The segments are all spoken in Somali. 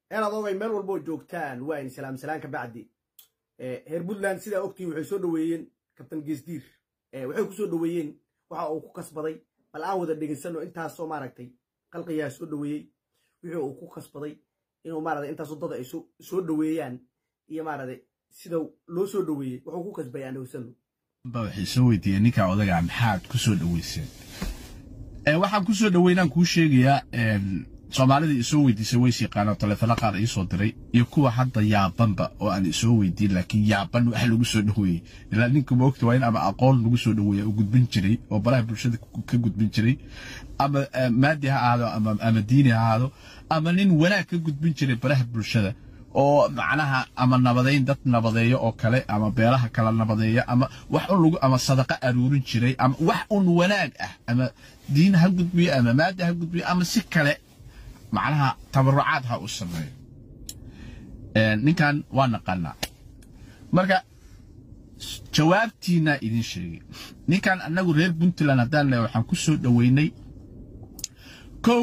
inaad ogay meel walboo joogtaan waa in salaam salaan ka bacdi reer puntland sidaa ogtihiin waxay soo dhoweeyeen kabtan geesdiir waxay ku soo dhoweeyeen waxa uu ku kasbaday bal aan wada dhegaysano intaasoo maaragtay qalqiyaa soo dhoweeyey wixii uu ku kasbaday inuu maaragtay intaas waddada ay soo dhoweeyaan iyo maaragtay sida loo soo dhoweeyey wuxuu ku kasbay aan dhegaysano ba waxay soo weydiiyeen ninka odaga maxaad ku soo dhoweyseen waxaan ku soo dhoweynaan kuu sheegayaa soomaalida isoo weydiisay ways yaqaanoo taleefano qaar iisoo diray iyo kuwa hadda yaabanba oo aan isoo weydiin laakiin yaaban wax lagu soo dhoweeyey ilaa ninka moogta waa in ama aqoon lagu soo dhoweeya uu gudbin jiray oo baraha bulshada ka gudbin jiray ama maadi ha ahaado ama diini ha ahaado ama nin wanaag ka gudbin jiray baraha bulshada oo macnaha ama nabadayn dad nabadeeyo oo kale ama beelaha kala nabadeeya ama wax un lagu ama sadaqa aruurin jiray ama wax un wanaag ah ama diin ha gudbiyo ama maadi ha gudbiyo ama si kale macnaha tabarucaad ha u sameeyo ninkan waa naqaanaa marka jawaabtiinaa idin sheegay ninkan annagu reer puntland haddaan leeya waxaan ku soo dhoweynay kow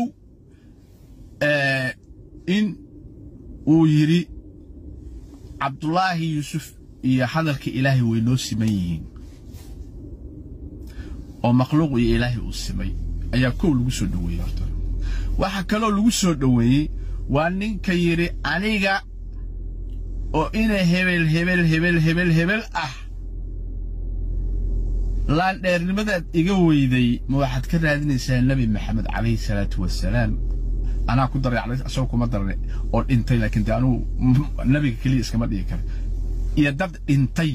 in uu yidhi cabdulaahi yuusuf iyo hadalka ilaahay way noo siman yihiin oo makhluuq iyo ilaahay uu simay ayaa kow lagu soo dhoweeyey horta waxaa kaloo lagu soo dhoweeyey waa ninka yidhi aniga oo ina hebel hebel hebel hebel hebel ah laandheernimadaad iga weyday ma waxaad ka raadinaysaa nebi maxamed calayhi salaatu wasalaam anaa ku daray asagoo kuma darane oo dhintay laakiin dee anugu nebiga keliya iskama dhigi kara iyo dad dhintay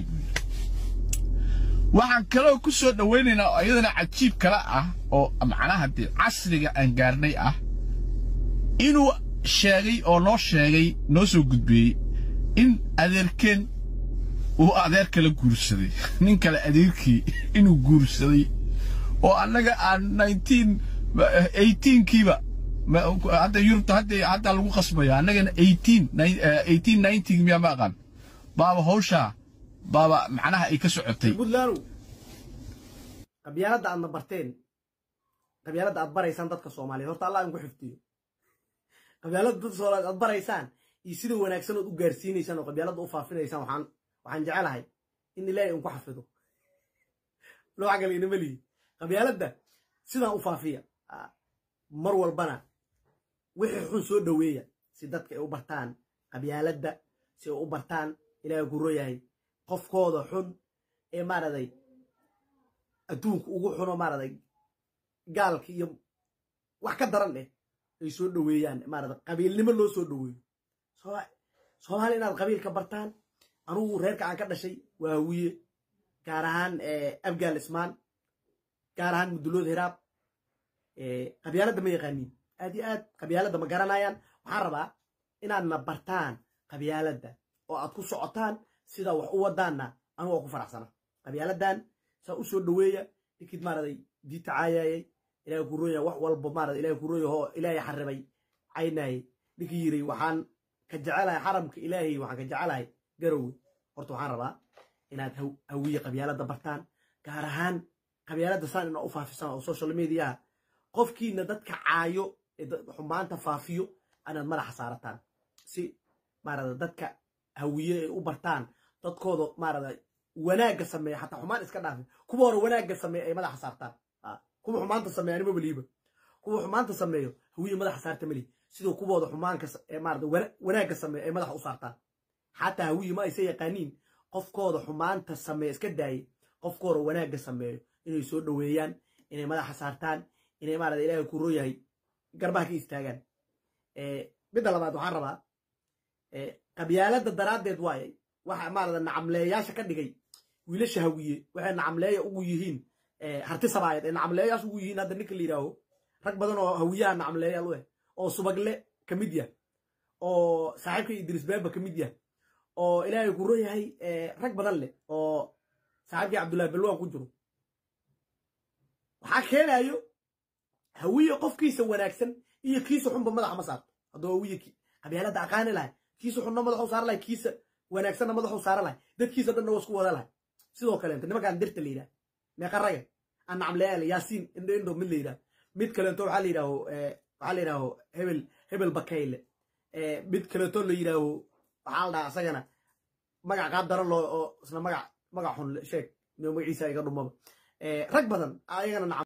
waxaan kaloo ku soo dhowaynaynaa oo iyadana cajiib kale ah oo macnaha dee casriga aan gaarnay ah inuu sheegay oo noo sheegay noo soo gudbiyey in adeerkeen uu adeer kala guursaday nin kale adeerkii inuu guursaday oo annaga aan nineteen eighteenkiiba hadda yurubta hadda hadda lagu qasbaya annagana eighteen eighteen nineteen miyaa ma aqaan baaba hawshaa baaba macnaha ay ka socotay puntlandu qabyaaladda aadna barteen qabyaaladda aad baraysaan dadka soomaaliyeed horta allah idinku xifdiyo qabyaaladda dadka soomaaliyeed aad baraysaan iyo sida wanaagsan ood u gaarsiinaysaan oo qabyaaladda u faafinaysaan waxaan waxaan jecelahay in ilaahay inku xafido nooca kale inama lihi qabyaaladda sidaan u faafiya mar walbana wixii xun soo dhoweeya si dadka ay u bartaan qabyaaladda si ay u bartaan ilaahay ku royahay qofkooda xun ee maaragtay adduunka ugu xuno maaragtay gaalka iyo wax ka daran eh ay soo dhoweeyaan maaragtay qabiilnimo loo soo dhoweeyo soomaali inaad qabiilka bartaan anugu reerka aan ka dhashay waa hawiye gaar ahaan abgaal ismaan gaar ahaan mudulood hiraab qabyaaladda ma yaqaaniin aad iyo aad qabyaaladda ma garanayaan waxaan rabaa inaadna bartaan qabyaaladda oo aad ku socotaan sidaa wax u wadaanna anugu waa ku faraxsana qabyaaladan saa u soo dhoweeya ninkid maaraday diita caayayay ilahay ku rooya wax walba maarada ilahay ku rooya oo ilaahay xaribay caynayay ninkii yiri waxaan ka jecelahay xaramka ilaahay waxaan ka jecelahay garowe horta waxaan rabaa inaad hawiye qabyaaladda bartaan gaar ahaan qabyaaladda saan inaa u faafisaan oo social mediaha qofkiina dadka caayo ee xumaanta faafiyo inaad madaxa saarataan si maarada dadka hawiye ay u bartaan dadkooda maarada wanaagga sameeya xataa xumaan iska dhaafin kuwa hore wanaagga sameeya ay madaxa saartaan kuwa xumaanta sameeya anima baliiba kuwa xumaanta sameeyo hawiye madaxa saarta mali sidoo kuwooda xumaanka maarada wanaagga sameeya ay madaxa u saartaan xataa hawiye ma aysa yaqaaniin qofkooda xumaanta sameeya iska daaye qofkooda wanaagga sameeyo inay soo dhoweeyaan inay madaxa saartaan inay maarada ilaahay ku rooyahay garbaha ka istaagaan midda labaad waxaan rabaa qabyaaladda daraaddeed waayay waxa maarada nacamleeyaasha ka dhigay wiilasha hawiye waxay nacamleeya ugu yihiin harti sabaayad ee nacamleeyaasha ugu yihiin hadda ninka la yidhaaho rag badan oo hawiyaha nacamleeyaal u eh oo subagle ka mid yah oo saaxiibka idris baaba ka mid yah oo ilaahay ku royahay rag badan leh oo saaxiibkii cabdullahi balwaan ku jiro waxaa keenayo hawiye qofkiisa wanaagsan iyo kiisa xunba madaxa ma saarto hadduu hawiye qabyaaladda aqaani lahay kiisa xunna madaxu saara lahay kiisa wanaagsanna madaxu saara lahay dadkiisa dhanna waa isku wada lahay sidoo kaleento nimankaan dirta la yidhaha meeqa raga aan nacamleyaal yaasiin indho indho mid la yidhaha mid kaleento waxaa la yidhaaho waxaa la yidhaaho hebel hebel bakayle mid kaleeto la yidhaaho waxaa la dhahaa asagana magac qaab daran loo oo isna magac magac xun sheeg magaciisa iga dhumaba rag badan ayagana